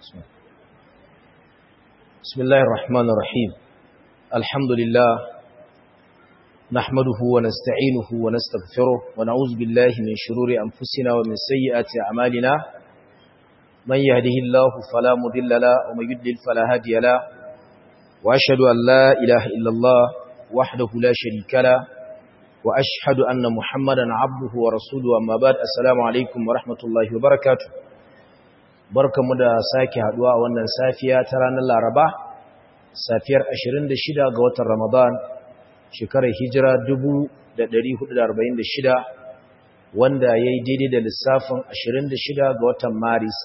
بسم الله الرحمن الرحيم الحمد لله نحمده ونستعينه ونستغفره ونعوذ بالله من شرور أنفسنا ومن سيئات أعمالنا من يهده الله فلا مضل له ومن يضلل فلا هادي له وأشهد أن لا إله إلا الله وحده لا شريك له وأشهد أن محمدا عبده ورسوله أما بعد السلام عليكم ورحمة الله وبركاته barkamu da sake haduwa a wannan safiya ta ranar Laraba safiyar 26 ga watan Ramadan shekarar hijira 1446 wanda ya yi daidai da lissafin 26 ga watan Maris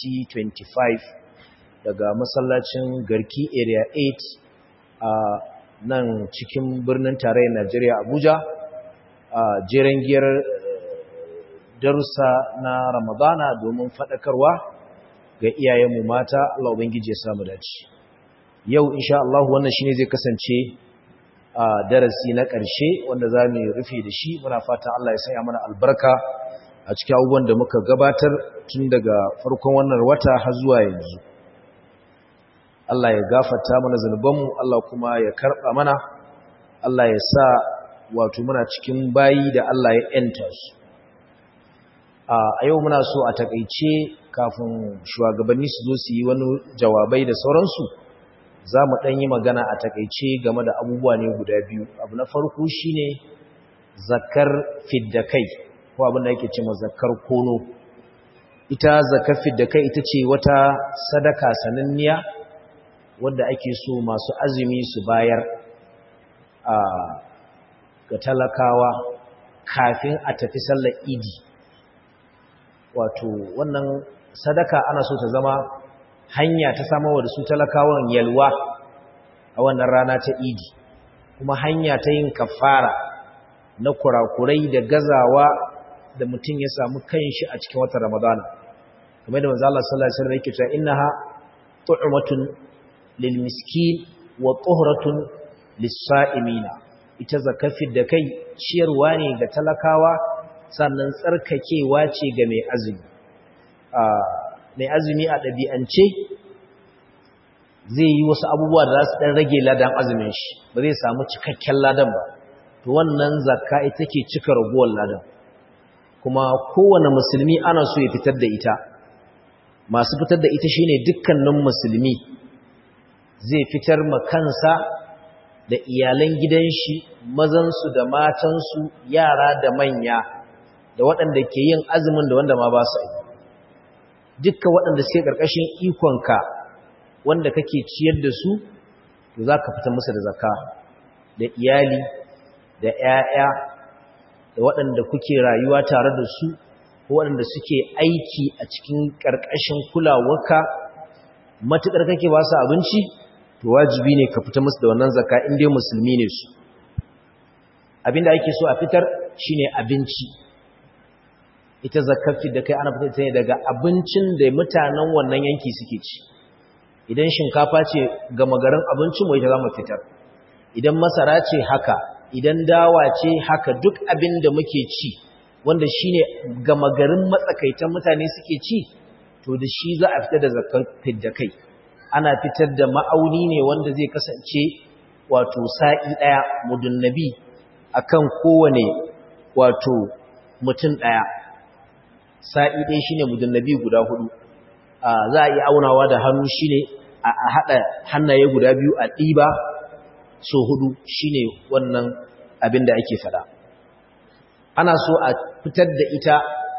2025 daga masallacin Garki Area 8 a nan cikin birnin tarayyar Najeriya Abuja a jeren giyar darussa na Ramadana domin faɗakarwa ga iyayenmu mata Allah ubangiji ya samu dace yau insha Allah wannan shine zai kasance a darasi na ƙarshe wanda zamu rufe da shi muna fatan Allah ya sanya mana albarka a cikin abubuwan da muka gabatar tun daga farkon wannan wata har zuwa yanzu Allah ya gafarta mana zanubanmu Allah kuma ya karba mana Allah ya sa wato muna cikin bayi da Allah ya enta su a yau muna so a takaice kafin shugabanni su zo su yi wani jawabai da sauransu za mu ɗan yi magana a takaice game da abubuwa ne guda biyu abu na farko shi ne zakar fiddakai ko abin da yake ce ma zakar kono ita zakar fiddakai ita ce wata sadaka sananniya wadda ake so masu azumi su bayar a ga talakawa kafin a tafi sallar idi wato wannan sadaka ana so ta zama hanya ta samarwa da su talakawan yalwa a wannan rana ta idi kuma hanya ta yin kafara na kurakurai da gazawa da mutum ya samu kanshi a cikin watan ramadana kamar da manzo Allah sallallahu alaihi wasallam yake cewa innaha tu'matun lil miskin wa tuhratun lis sa'imina ita zakafin da kai ciyarwa ne ga talakawa sannan tsarkakewa ce ga mai azumi mai azumi a ɗabi'ance zai yi wasu abubuwa da za su ɗan rage ladan azumin shi ba zai samu cikakken ladan ba to wannan zakka ita ke cika raguwar ladan kuma kowane musulmi ana so ya fitar da ita masu fitar da ita shine dukkanin musulmi zai fitar ma kansa da iyalan gidan shi mazansu da matansu yara da manya da waɗanda ke yin azumin da wanda ma ba su yi dukka waɗanda suke ƙarƙashin ikonka wanda kake ciyar da su to za ka fita musu da zakka da iyali da ‘ya'ya da waɗanda kuke rayuwa tare da su ko waɗanda suke aiki a cikin ƙarƙashin kulawarka matuƙar kake ba su abinci to wajibi ne ka fita musu da wannan zakka in dai musulmi ne su abinda ake so a fitar shine abinci ita zakafi da kai ana fitar ne daga abincin da mutanen wannan yanki suke ci idan shinkafa ce gama garin abincin mu ita za mu fitar idan masara ce haka idan dawa ce haka duk abin da muke ci wanda shine gama garin matsakaitan mutane suke ci to da shi za a fitar da zakafi da kai ana fitar da ma'auni ne wanda zai kasance wato sa'i daya mudunnabi akan kowane wato mutum daya sa'i ɗaya shi ne mujallabi guda hudu za a yi aunawa da hannu shi ne a haɗa hannaye guda biyu a ɗiba so hudu shi ne wannan abin da ake faɗa ana so a fitar da ita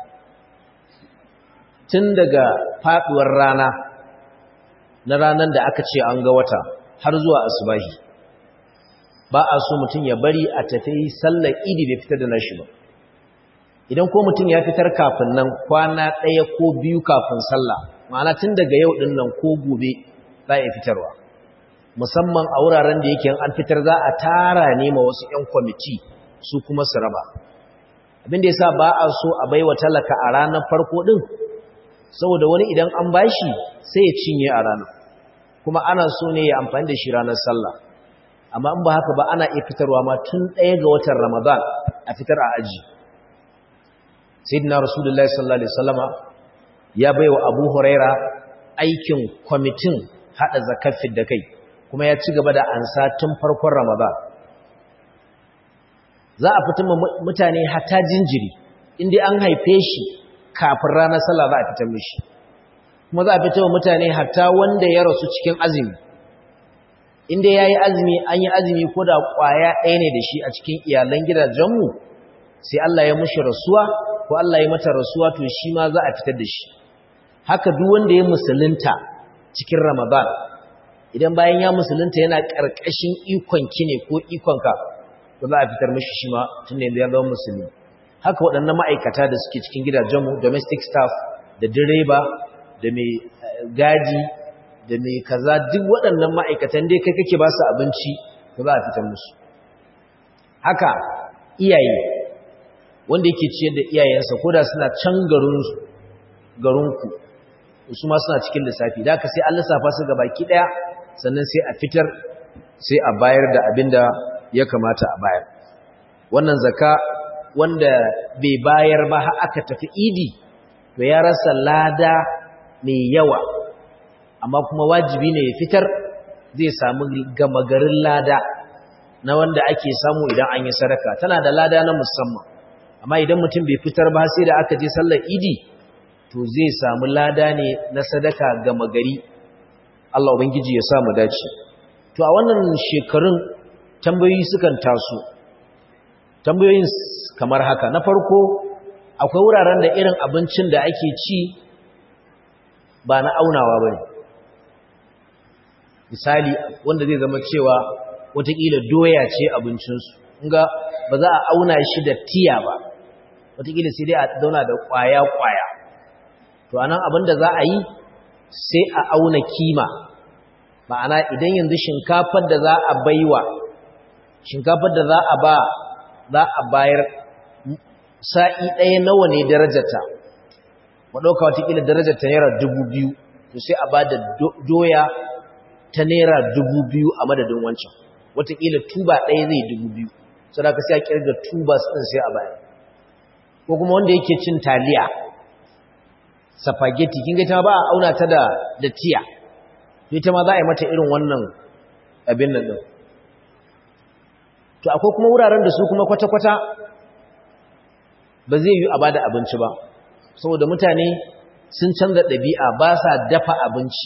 tun daga faɗuwar rana na ranar da aka ce an ga wata har zuwa asubahi ba a so mutum ya bari a tafi sallar idi bai fitar da nashi ba idan ko mutum ya fitar kafin nan kwana ɗaya ko biyu kafin sallah ma'ana tun daga yau ɗin nan ko gobe za a fitarwa musamman a wuraren da yake an fitar za a tara ne ma wasu 'yan kwamiti su kuma su raba abinda ya sa ba a so a baiwa talaka a ranar farko ɗin saboda wani idan an bashi sai ya cinye a ranar kuma ana so ne ya amfani da shi ranar sallah amma in ba haka ba ana iya fitarwa ma tun ɗaya ga watan ramadan a fitar a aji sayyidina rasulullahi sallallahu alaihi wasallama ya baiwa abu huraira aikin kwamitin haɗa zakafin da kai kuma ya ci gaba da ansa tun farkon ramadan za a fitar mutane hata jinjiri inda an haife shi kafin ranar sallah za a fitar mishi kuma za a fitar mutane hata wanda ya rasu cikin azumi inda ya yi azumi an yi azumi ko da ƙwaya ɗaya ne da shi a cikin iyalan gidajenmu sai Allah ya mushi rasuwa ko Allah ya mata rasuwa to shi ma za a fitar da shi haka duk wanda ya musulunta cikin ramadan idan bayan ya musulunta yana ƙarƙashin ikon ki ne ko ikonka to za a fitar mishi shi ma tun da yanzu ya zama musulmi haka waɗannan ma'aikata da suke cikin gidajenmu domestic staff da direba da mai gaji da mai kaza duk waɗannan ma'aikatan dai kai kake ba su abinci to za a fitar musu haka iyaye wanda yake ciyar da iyayensa ko da suna can garinku su ma suna cikin lissafi da aka sai an lissafa su ga baki ɗaya sannan sai a fitar sai a bayar da abin da ya kamata a bayar wannan zaka wanda bai bayar ba har aka tafi idi to ya rasa lada mai yawa amma kuma wajibi ne ya fitar zai samu gama garin lada na wanda ake samu idan an yi sadaka tana da lada na musamman amma idan mutum bai fitar ba sai da aka je sallar idi to zai samu lada ne na sadaka gama gari Allah ubangiji ya samu dace to a wannan shekarun tambayoyi sukan taso tambayoyin kamar haka na farko akwai wuraren da irin abincin da ake ci ba na aunawa bane misali wanda zai zama cewa watakila doya ce abincinsu inga ba za a auna shi da tiya ba watakila sai dai a zauna da kwaya-kwaya to anan abin da za a yi sai a auna kima ma'ana idan yanzu shinkafar da za a baiwa shinkafar da za a ba za a bayar sa'i ɗaya nawa ne darajarta maɗauka watakila darajarta naira dubu biyu to sai a ba da doya ta naira dubu biyu a madadin wancan watakila tuba ɗaya zai dubu biyu sau da ka sai a kirga tubas ɗin sai a bayar ko kuma wanda yake cin taliya spaghetti kin ga ta ba a auna ta da da tiya ita ma za a yi mata irin wannan abin nan din to akwai kuma wuraren da su kuma kwata-kwata ba zai yi a bada abinci ba saboda mutane sun canza ɗabi'a ba sa dafa abinci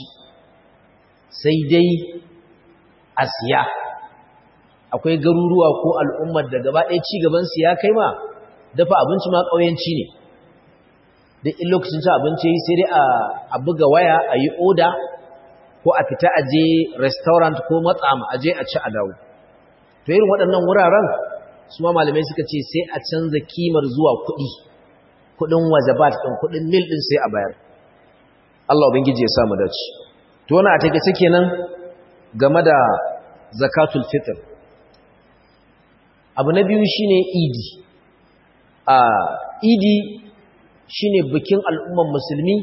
sai dai a siya akwai garuruwa ko al'ummar da gaba ɗaya ci gabansu ya kai ma dafa abinci ma ƙauyenci ne da in lokacin ci abinci sai dai a buga waya a yi oda ko a fita a je restaurant ko matsama a je a ci a dawo to irin waɗannan wuraren su ma malamai suka ce sai a canza kimar zuwa kuɗi kuɗin wajabat ɗin kuɗin mil ɗin sai a bayar Allah ubangiji ya samu dace to wani a take take nan game da zakatul fitr abu na biyu shine idi a idi shine bikin al'umman musulmi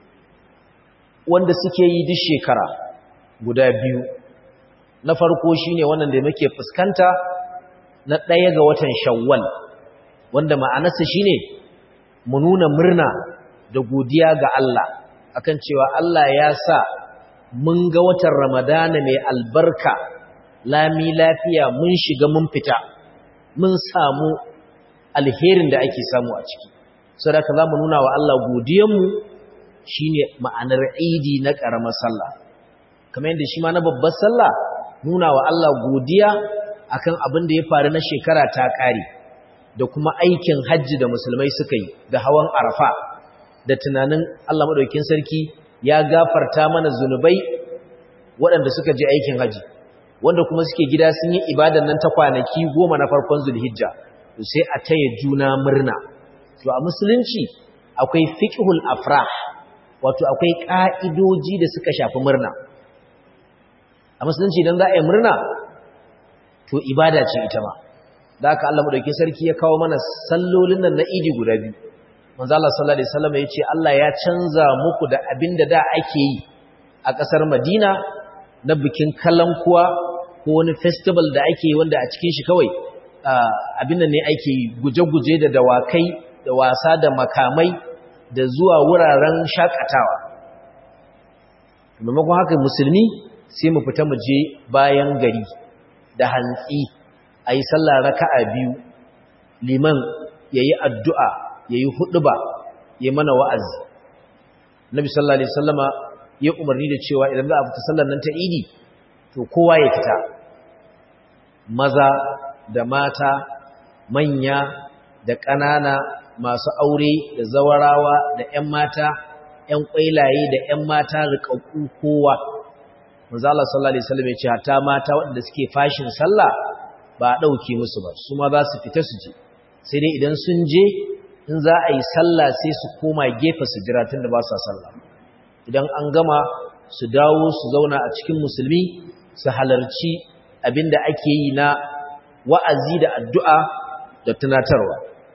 wanda suke yi duk shekara guda biyu na farko shine wannan da muke fuskanta na ɗaya ga watan shawwal wanda ma'anarsa shine mu nuna murna da godiya ga Allah akan cewa Allah ya sa mun ga watan ramadana mai albarka lami lafiya mun shiga mun fita mun samu alherin da ake samu a ciki sadaka za mu nuna wa Allah godiyanmu shi ne ma'anar idi na ƙaramar sallah kamar yadda shi ma na babbar sallah nuna wa Allah godiya akan abin da ya faru na shekara ta ƙare da kuma aikin hajji da musulmai suka yi da hawan arafa da tunanin Allah maɗaukin sarki ya gafarta mana zunubai waɗanda suka je aikin hajji wanda kuma suke gida sun yi ibadan nan ta kwanaki goma na farkon zulhijja sai a taya juna murna to a musulunci akwai fiqhul afrah wato akwai ka'idoji da suka shafi murna a musulunci idan za a yi murna to ibada ce ita ma da haka Allah madaukakin sarki ya kawo mana sallolin nan na idi guda biyu manzo Allah sallallahu alaihi wasallam ya ce Allah ya canza muku da abinda da ake yi a kasar Madina na bikin kalankuwa ko wani festival da ake yi wanda a cikin shi kawai abin nan ne ake guje-guje da dawakai da wasa da makamai da zuwa wuraren shakatawa maimakon haka musulmi sai mu fita mu je bayan gari da hantsi a yi sallah raka'a biyu liman ya yi addu'a ya yi huɗuba ya mana wa'azi nabi sallallahu alaihi sallama ya umarni da cewa idan za a fita sallar nan ta idi to kowa ya fita maza da mata manya da ƙanana masu aure da zawarawa da ‘yan mata ‘yan ƙwailaye da ‘yan mata riƙaƙƙu kowa manzala sallallahu alaihi wasallam ya ce hatta mata waɗanda suke fashin sallah ba a ɗauke musu ba su ma za su fita su je sai dai idan sun je in za a yi sallah sai su koma gefe su jira tun da ba sa sallah idan an gama su dawo su zauna a cikin musulmi su halarci abinda ake yi na wa'azi da addu'a da tunatarwa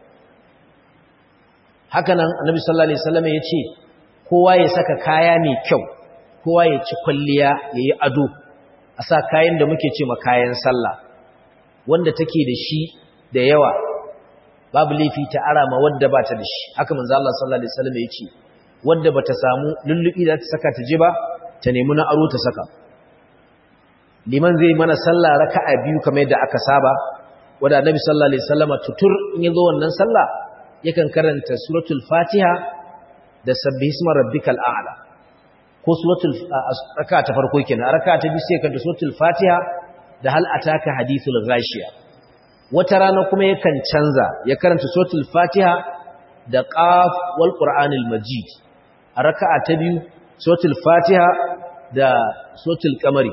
hakanan annabi sallallahu alaihi wasallam ya ce kowa ya saka kaya mai kyau kowa ya ci kwalliya ya yi ado a sa kayan da muke ce ma kayan sallah wanda take da shi da yawa babu laifi ta arama wadda ba ta da shi haka manzo Allah sallallahu alaihi wasallam ya ce wadda bata samu lullubi da ta saka ta je ba ta nemi na aro ta saka liman zai mana sallah raka'a biyu kamar yadda aka saba wanda annabi sallallahu alaihi wasallam tutur in yazo wannan sallah yakan karanta suratul fatiha da sabbihisma rabbikal a'la ko suratul raka'a ta farko kenan raka'a ta biyu sai karanta suratul fatiha da hal ataka hadithul ghashiya wata rana kuma yakan canza ya karanta suratul fatiha da qaf wal qur'anil majid a raka'a ta biyu suratul fatiha da suratul qamari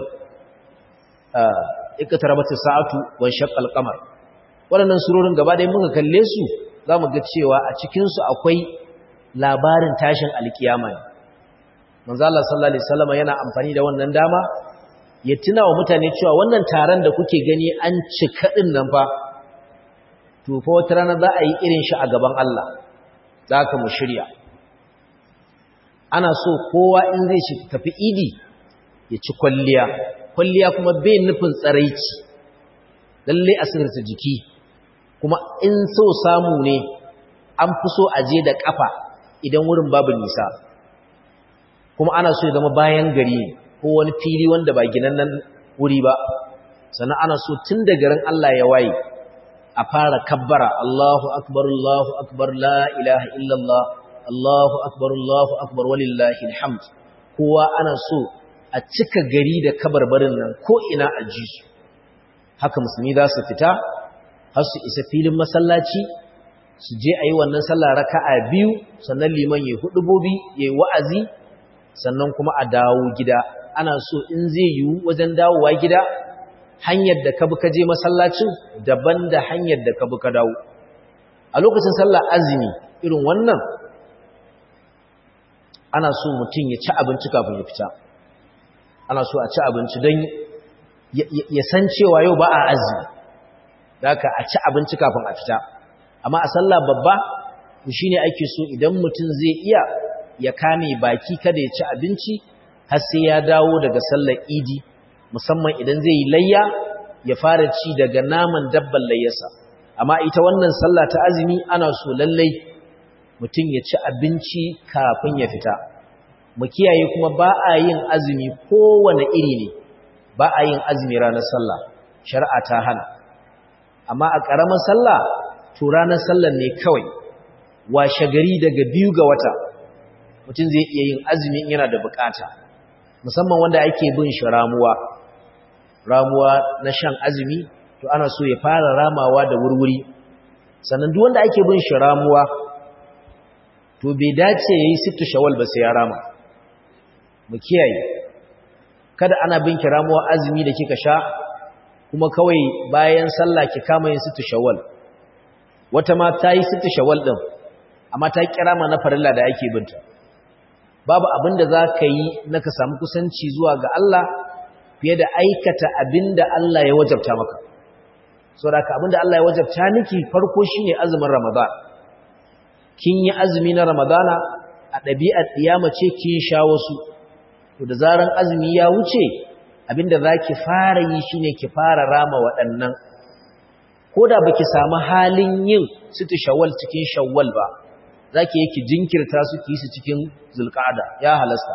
iqtarabatu sa'atu wa shaqqal qamar waɗannan surorin gaba ɗaya muka kalle su zamu ga cewa a cikin su akwai labarin tashin alkiyama ne manzo Allah sallallahu alaihi wasallam yana amfani da wannan dama ya tuna wa mutane cewa wannan taron da kuke gani an cika din nan fa to fa wata rana za a yi irin shi a gaban Allah za ka mu shirya ana so kowa in zai shi tafi idi ya ci kwalliya kwalliya kuma bai nufin tsaraici lalle a sirrta jiki kuma in so samu ne an fi so a je da kafa idan wurin babu nisa kuma ana so ya zama bayan gari ko wani fili wanda ba ginannen wuri ba sannan ana so tun da garin Allah ya waye a fara kabbara Allahu akbar Allahu akbar la ilaha illallah Allahu akbar Allahu akbar walillahi alhamd kowa ana so a cika gari da kabarbarin nan ko ina a ji su haka musulmi za su fita har su isa filin masallaci su je a yi wannan sallah raka'a biyu sannan liman ya hudubobi ya yi wa'azi sannan kuma a dawo gida ana so in zai yiwu wajen dawowa gida hanyar da ka bi ka je masallacin daban da hanyar da ka bi ka dawo a lokacin sallah azumi irin wannan ana so mutum ya ci abinci kafin ya fita ana so a ci abinci don ya san cewa yau ba a azumi da ka a ci abinci kafin a fita amma a sallah babba shi ne ake so idan mutum zai iya ya kame baki kada ya ci abinci har sai ya dawo daga sallar idi musamman idan zai yi layya ya fara ci daga naman dabban layyarsa amma ita wannan sallah ta azumi ana so lallai mutum ya ci abinci kafin ya fita mu kiyaye kuma ba a yin azumi kowane iri ne ba a yin azumi ranar sallah shari'a ta hana amma a ƙaramar sallah to ranar sallar ne kawai washe gari daga biyu ga wata mutum zai iya yin azumi yana da bukata musamman wanda ake bin shi ramuwa ramuwa na shan azumi to ana so ya fara ramawa da wurwuri sannan duk wanda ake bin shi ramuwa to bai dace yayi sittu shawal ba sai ya rama mu kiyaye kada ana bin ki ramuwa azumi da kika sha kuma kawai bayan sallah ki kama yin sittu shawal wata ma ta yi sittu shawal din amma ta kira ma na farilla da ake binta babu abin da za ka yi na ka samu kusanci zuwa ga Allah fiye da aikata abin da Allah ya wajabta maka saboda ka abin da Allah ya wajabta miki farko shine azumin Ramadan kin yi azumi na Ramadana a ɗabi'ar ɗiyama ce kin sha wasu to da zaran azumi ya wuce abinda zaki fara yi shine ki fara rama waɗannan koda baki samu halin yin situ shawwal cikin shawwal ba zaki yi ki jinkirta su ki su cikin zulqa'ada ya halasta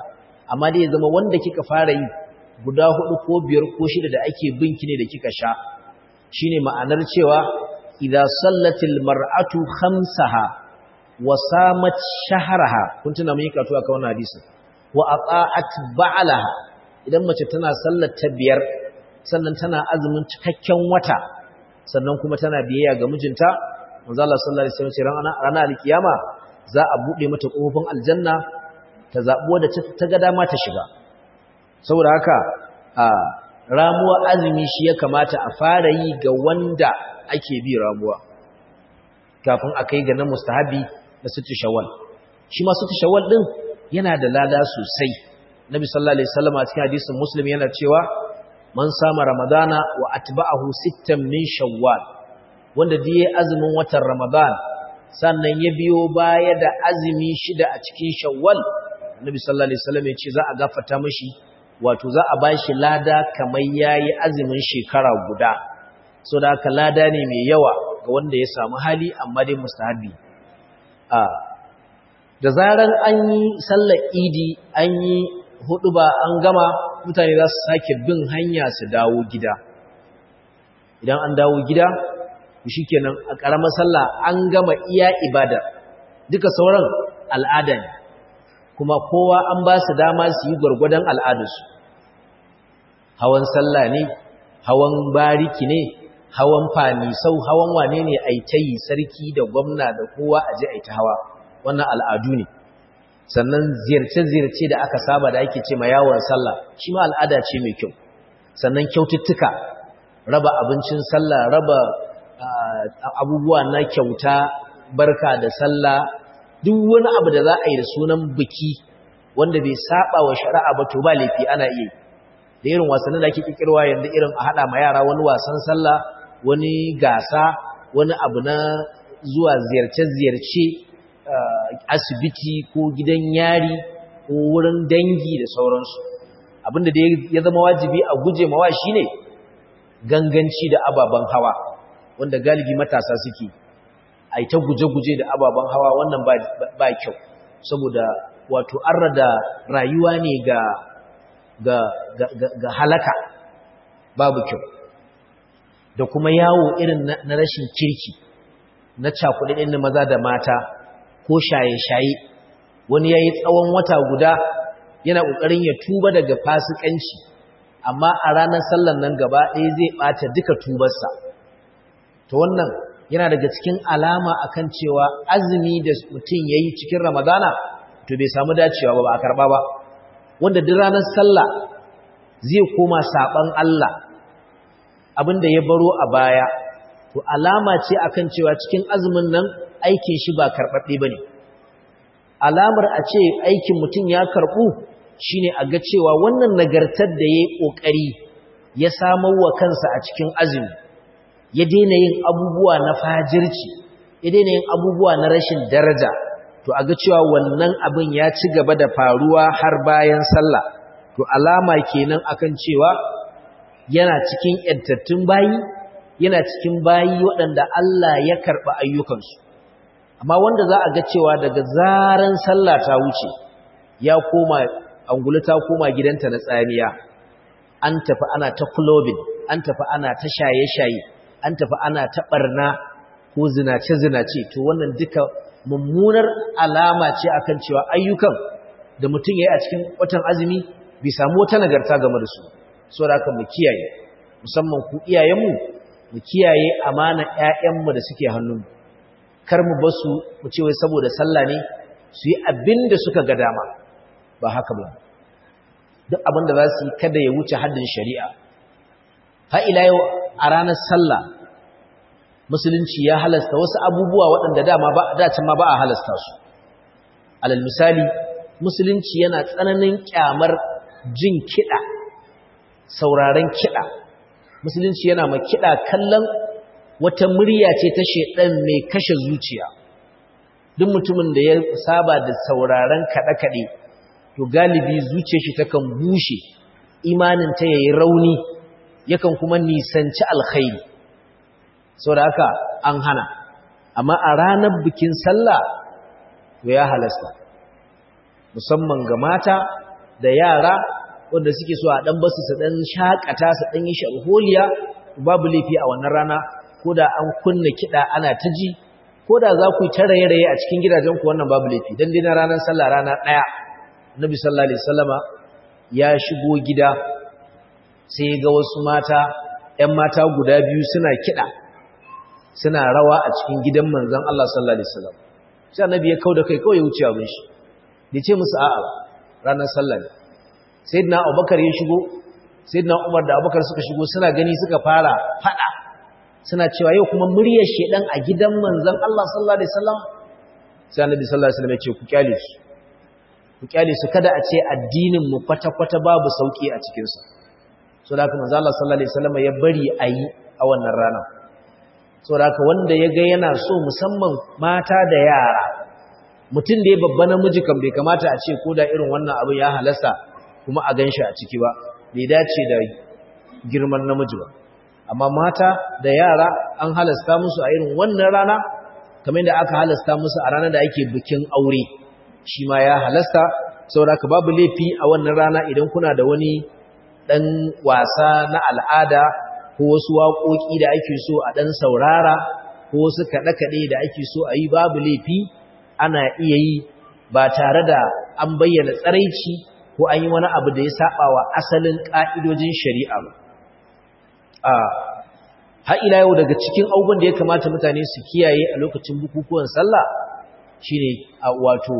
amma dai ya zama wanda kika fara yi guda hudu ko biyar ko shida da ake binki ne da kika sha shine ma'anar cewa idza sallatil mar'atu khamsaha wa samat shahraha kun tuna mun yi karatu akan wannan hadisi wa ata'at ba'laha idan mace tana sallar ta biyar sannan tana azumin cikakken wata sannan kuma tana biyayya ga mijinta manzo Allah sallallahu alaihi wasallam ce ranar alkiyama za a bude mata kofofin aljanna ta zabi wanda ta ga dama ta shiga saboda haka a ramuwa azumi shi ya kamata a fara yi ga wanda ake bi ramuwa kafin a kai ga na mustahabi na sitti shawwal shi ma sitti shawwal din yana da lada sosai nabi sallallahu alaihi wasallam a cikin hadisin muslim yana cewa man sama ramadana wa atba'ahu sittan min shawwal wanda da yayi azumin watan ramadan sannan ya biyo baya da azumi shida a cikin shawwal nabi sallallahu alaihi wasallam ya ce za a gafarta mishi wato za a bashi lada kamar yayi azumin shekara guda so da haka lada ne mai yawa ga wanda ya samu hali amma dai mustahabi a da zaran an yi sallar idi an yi hudu ba an gama mutane za su sake bin hanya su dawo gida idan an dawo gida shi kenan a ƙaramar sallah an gama iya ibada duka sauran al'ada ne kuma kowa an ba su dama su yi gwargwadon al'adarsu hawan sallah ne hawan bariki ne hawan fanisau hawan wane ne a yi sarki da gwamna da kowa a je a ta hawa wannan al'adu ne sannan ziyarce-ziyarce da aka saba da ake ce ma yawon sallah shi ma al'ada ce mai kyau sannan kyaututtuka raba abincin sallah raba abubuwa na kyauta barka da sallah duk wani abu da za a yi da sunan biki wanda bai saba wa shari'a ba to ba laifi ana iya da irin wasannin da ake kikirwa yanzu irin a hada ma yara wani wasan sallah wani gasa wani abu na zuwa ziyarce-ziyarce asibiti ko gidan yari ko wurin dangi da sauransu abinda da ya zama wajibi a guje mawa shine ganganci da ababen hawa wanda galibi matasa suke a ta guje-guje da ababen hawa wannan ba kyau saboda wato an rada rayuwa ne ga ga, ga, ga, ga halaka babu kyau da kuma yawo irin na, na rashin kirki na cakuɗin na maza da mata ko shaye-shaye wani ya yi tsawon wata guda yana ƙoƙarin ya tuba daga fasikanci amma a ranar sallan nan gaba ɗaya zai ɓata duka tubarsa to wannan yana daga cikin alama akan cewa azumi da mutum ya yi cikin ramadana to bai samu dacewa ba ba a karɓa ba wanda duk ranar sallah zai koma saɓan Allah abinda ya baro a baya to alama ce akan cewa cikin azumin nan aikin shi ba karɓaɓɓe ba ne alamar a ce aikin mutum ya karɓu shine a ga cewa wannan nagartar da ya yi ƙoƙari ya samar wa kansa a cikin azumi ya daina yin abubuwa na fajirci ya daina yin abubuwa na rashin daraja to a ga cewa wannan abin ya ci gaba da faruwa har bayan sallah to alama kenan akan cewa yana cikin yantattun bayi yana cikin bayi waɗanda Allah ya karɓi ayyukansu amma wanda za a ga cewa daga zaran sallah ta wuce ya koma angulu ta koma gidanta na tsamiya an tafi ana ta clubbing an tafi ana ta shaye-shaye an tafi ana ta barna ko zinace-zinace to wannan duka mummunar alama ce akan cewa ayyukan da mutum yayi a cikin watan azumi bai samu wata nagarta game da su saboda haka mu kiyaye musamman ku iyayenmu mu kiyaye amana ƴaƴanmu da suke hannunmu kar mu basu mu ce wai saboda sallah ne su yi abin da suka ga dama ba haka ba duk abin da za su yi kada ya wuce haddin shari'a ha ila yau a ranar sallah musulunci ya halasta wasu abubuwa waɗanda dama ba dacin ma ba a halasta su alal misali musulunci yana tsananin kyamar jin kiɗa sauraren kiɗa musulunci yana ma kiɗa kallon wata murya ce ta shedan mai kashe zuciya duk mutumin da ya saba da sauraren kaɗe-kaɗe to galibi zuciyar shi takan bushe imanin ta yayi rauni yakan kuma nisanci alkhairi saboda haka an hana amma a ranar bikin sallah to ya halasta musamman ga mata da yara wanda suke so a dan basu su dan shakata su dan yi sharholiya babu laifi a wannan rana ko da an kunna kida ana ta ji ko da za ku yi ta raye-raye a cikin gidajen ku wannan babu laifi dan dai na ranar sallah rana daya Nabi sallallahu alaihi wasallama ya shigo gida sai ga wasu mata ƴan mata guda biyu suna kida suna rawa a cikin gidan manzon Allah sallallahu alaihi wasallam sai annabi ya kauda kai kawai ya wuce abin shi bai ce musu a'a ranar sallah ne sayyidina Abubakar ya shigo sayyidina Umar da Abubakar suka shigo suna gani suka fara fada suna cewa yau kuma muryar shedan a gidan manzon Allah sallallahu alaihi wasallam sai annabi sallallahu alaihi wasallam ya ce ku kyale su ku kyale su kada a ce addinin mu kwata-kwata babu sauki a cikin sa so da haka manzon Allah sallallahu alaihi wasallam ya bari ayi a wannan rana so da haka wanda ya ga yana so musamman mata da yara mutum da ya babba namiji kan bai kamata a ce ko da irin wannan abin ya halasta kuma a ganshi a ciki ba bai dace da girman namiji ba amma mata da yara an halasta musu a irin wannan rana kamar da aka halasta musu a ranar da ake bikin aure shi ma ya halasta saboda ka babu laifi a wannan rana idan kuna da wani dan wasa na al'ada ko wasu waƙoƙi da ake so a dan saurara ko wasu kaɗe-kaɗe da ake so a yi babu laifi ana iya yi ba tare da an bayyana tsaraici ko an yi wani abu da ya saba wa asalin ƙa'idojin shari'a ba har ila yau daga cikin abubuwan da ya kamata mutane su kiyaye a lokacin bukukuwan sallah shine a wato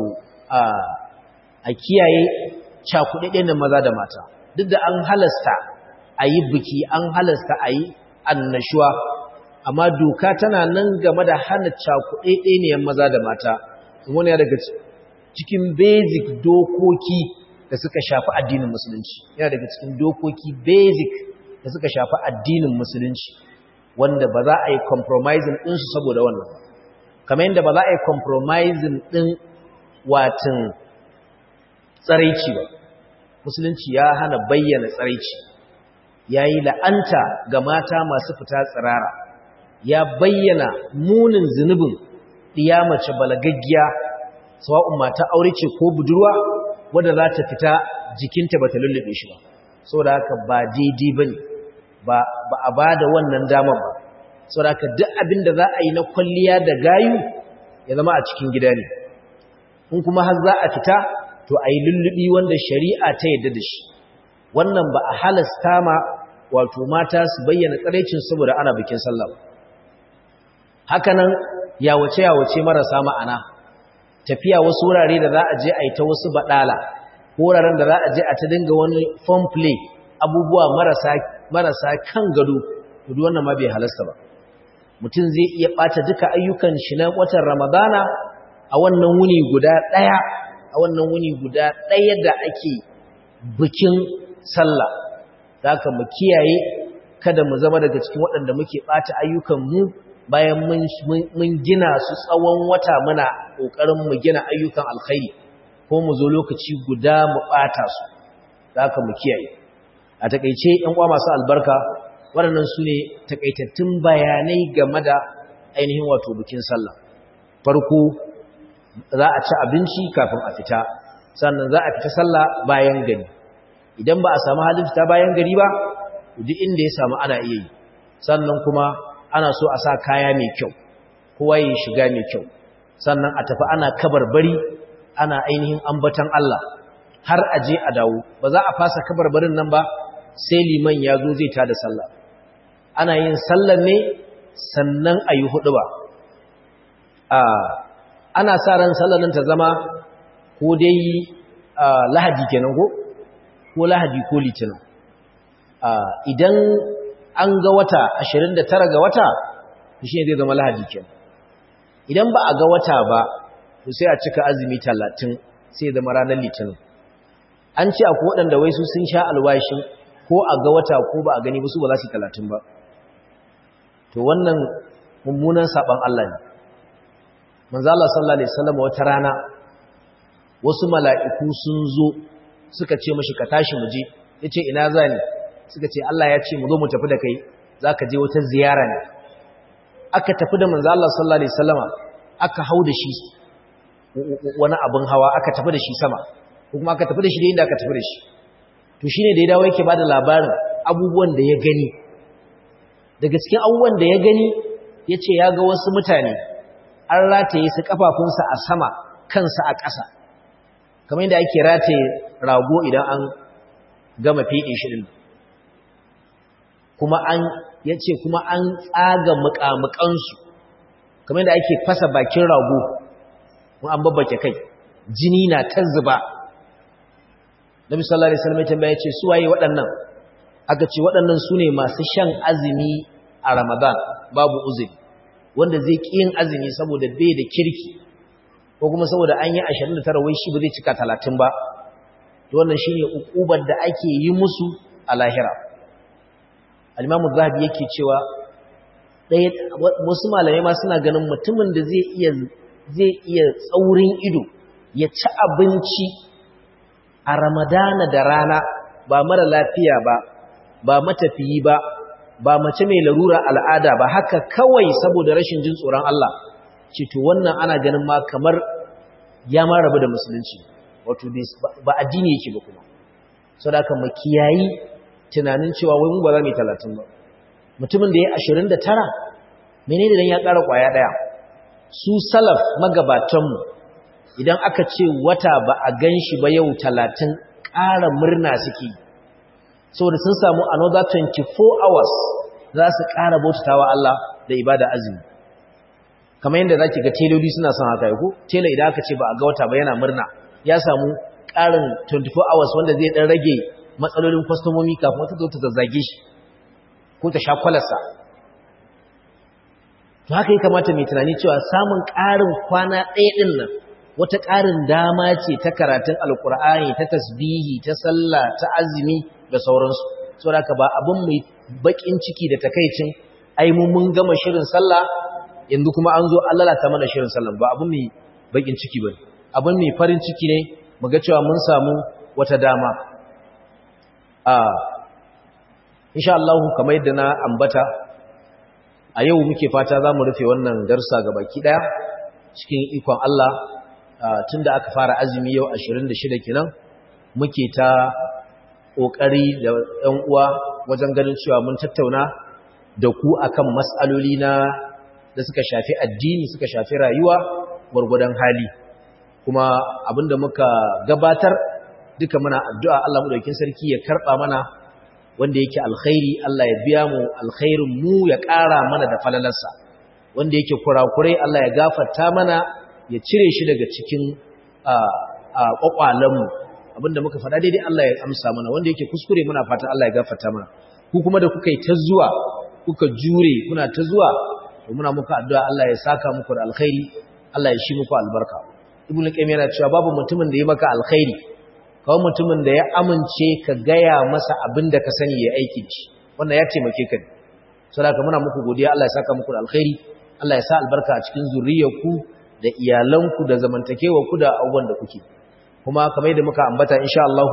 a kiyaye cakuɗaɗɗen na maza da mata duk da an halasta a yi biki an halasta a yi annashuwa amma doka tana nan game da hana cakuɗaɗɗen maza da mata wani daga cikin basic dokoki da suka shafi addinin musulunci yana daga cikin dokoki basic da suka shafi addinin musulunci wanda ba za a yi compromising ɗinsu saboda wannan kamar yadda ba za a yi compromising ɗin watan tsaraici ba musulunci ya hana bayyana tsaraici ya yi la'anta ga mata masu fita tsirara ya bayyana munin zunubin mace balagaggiya sawa'un mata aure ce ko budurwa wadda za ta fita jikinta ba ta lullube shi ba saboda haka ba daidai ba ne ba a ba da wannan damar ba saboda haka duk abin da za a yi na kwalliya da gayu ya zama a cikin gida ne in kuma har za a fita to a yi lullubi wanda shari'a ta yadda da shi wannan ba a halasta ma wato mata su bayyana tsaraicin saboda ana bikin sallah hakanan yawace-yawace marasa ma'ana tafiya wasu wurare da za a je a yi ta wasu baɗala wuraren da za a je a ta dinga wani fun play abubuwa marasa marasa kan gado duk wannan ma bai halasta ba mutum zai iya ɓata duka ayyukan shi na watan ramadana a wannan wuni guda ɗaya a wannan wuni guda ɗaya da ake bikin sallah da haka mu kiyaye kada mu zama daga cikin waɗanda muke ɓata ayyukan mu bayan mun gina su tsawon wata muna ƙoƙarin mu gina ayyukan alkhairi ko mu zo lokaci guda mu ɓata su da haka mu kiyaye a takaice ‘yan uwa masu albarka waɗannan su ne takaitattun bayanai game da ainihin wato bikin sallah farko za a ci abinci kafin a fita sannan za a fita sallah bayan gari idan ba a samu halin fita bayan gari ba duk inda ya samu ana iya yi sannan kuma ana so a sa kaya mai kyau kowa ya shiga mai kyau sannan a tafi ana kabarbari ana ainihin ambatan Allah har a je a dawo ba za a fasa kabarbarin nan ba sai liman ya zo zai tada sallah ana yin sallar ne sannan a yi hudu ba ana sa ran sallar nan ta zama ko dai lahadi kenan ko ko lahadi ko litinin idan an ga wata 29 ga wata shi ne zai zama lahadi kenan idan ba a ga wata ba to sai a cika azumi 30 sai zama ranar litinin an ce akwai waɗanda wai su sun sha alwashin ko a ga wata ko ba a gani ba su ba za su yi 30 ba to wannan mummunan saban Allah ne manzo Allah sallallahu alaihi wasallam wata rana wasu mala'iku sun zo suka ce mashi ka tashi mu je yace ina zani suka ce Allah ya ce mu zo mu tafi da kai zaka je wata ziyara ne aka tafi da manzo Allah sallallahu alaihi wasallama aka hau da shi wani abin hawa aka tafi da shi sama ko kuma aka tafi da shi da inda aka tafi da shi to shine da ya dawo yake bada labarin abubuwan da ya gani daga cikin abubuwan da ya gani yace ya ga wasu mutane an rataye su kafafunsa a sama kansa a ƙasa kamar yadda ake rataye rago idan an gama fiɗe shi din kuma an yace kuma an tsaga muƙamuƙansu kamar yadda ake fasa bakin rago mun an babbake kai jini na ta zuba Nabi sallallahu alaihi wasallam ya tambaya ce su waye waɗannan aka ce waɗannan su ne masu shan azumi a Ramadan babu uzuri wanda zai ƙi yin azumi saboda bai da kirki ko kuma saboda an yi 29 wai shi ba zai cika 30 ba to wannan shine ukubar da ake yi musu a lahira al-Imam Zahabi yake cewa ɗaya wasu malamai ma suna ganin mutumin da zai iya zai iya tsaurin ido ya ci abinci a ramadana da rana ba mara lafiya ba ba matafiyi ba ba mace mai larura al'ada ba haka kawai saboda rashin jin tsoron Allah ce to wannan ana ganin ma kamar ya ma rabu da musulunci wato ba addini yake ba kuma sau da aka makiyayi tunanin cewa wai mu ba za mu yi talatin ba mutumin da ya ashirin da tara menene dan ya ƙara ƙwaya ɗaya su salaf magabatanmu idan aka ce wata ba a gan shi ba yau talatin ƙara murna suke saboda sun samu another 24 hours za su ƙara bautatawa Allah da ibada azumi kamar yadda za ki ga teloli suna son haka ko tela idan aka ce ba a ga wata ba yana murna ya samu ƙarin 24 hours wanda zai ɗan rage matsalolin kwastomomi kafin wata zo ta zazzage shi ko ta sha kwalarsa to haka ya kamata mai tunani cewa samun ƙarin kwana ɗaya ɗin nan wata ƙarin dama ce ta karatun alƙur'ani ta tasbihi ta sallah ta azumi da sauransu saboda haka ba abin mai baƙin ciki da takaicin ai mu mun gama shirin sallah yanzu kuma an zo an lalata mana shirin sallah ba abin mai baƙin ciki ba abin mai farin ciki ne mu ga cewa mun samu wata dama a insha Allah kamar yadda na ambata a yau muke fata za mu rufe wannan darsa ga baki ɗaya cikin ikon Allah tun da aka fara azumi yau 26 kenan muke ta ƙoƙari da ‘yan uwa wajen ganin cewa mun tattauna da ku akan matsaloli na da suka shafi addini suka shafi rayuwa gwargwadon hali kuma abinda muka gabatar duka muna addu'a Allah mu sarki ya karɓa mana wanda yake alkhairi Allah ya biya mu alkhairin mu ya ƙara mana da falalarsa wanda yake kurakurai Allah ya gafarta mana ya cire shi daga cikin ƙwaƙwalenmu abinda muka faɗa daidai Allah ya amsa mana wanda yake kuskure muna fata Allah ya gafarta mana ku kuma da kuka yi ta zuwa kuka jure kuna ta zuwa to muna muku addu'a Allah ya saka muku da alkhairi Allah ya shi muku albarka ibnu qayyim yana cewa babu mutumin da ya maka alkhairi kawai mutumin da ya amince ka gaya masa abin da ka sani ya aiki ci wannan ya taimake ka ne saboda muna muku godiya Allah ya saka muku da alkhairi Allah ya sa albarka a cikin zuriyarku da iyalanku da zamantakewarku da abubuwan da kuke kuma kamar yadda muka ambata insha Allah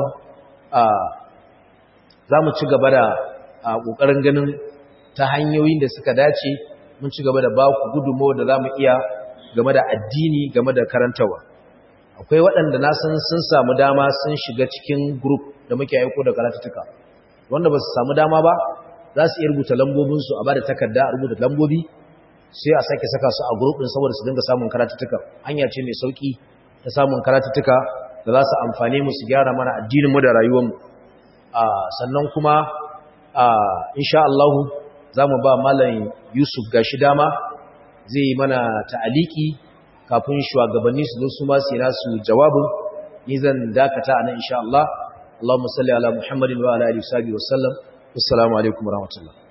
za mu ci gaba da ƙoƙarin ganin ta hanyoyin da suka dace mun ci gaba da ba ku gudunmawa da za mu iya game da addini game da karantawa akwai waɗanda na san sun samu dama sun shiga cikin group da muke aiko da karatuttuka wanda ba su samu dama ba za su iya rubuta lambobinsu a ba da takarda a rubuta lambobi sai a sake saka su a group ɗin saboda su dinga samun karatuttuka hanya ce mai sauƙi ta samun karatuttuka da za su amfane mu su gyara mana addininmu da rayuwarmu sannan kuma insha Allah za mu ba malam Yusuf gashi dama zai yi mana ta'aliki kafin shugabanni su zo su ma su nasu jawabin ni zan dakata anan insha Allah Allahumma salli ala Muhammadin wa ala alihi wa sallam assalamu alaikum warahmatullahi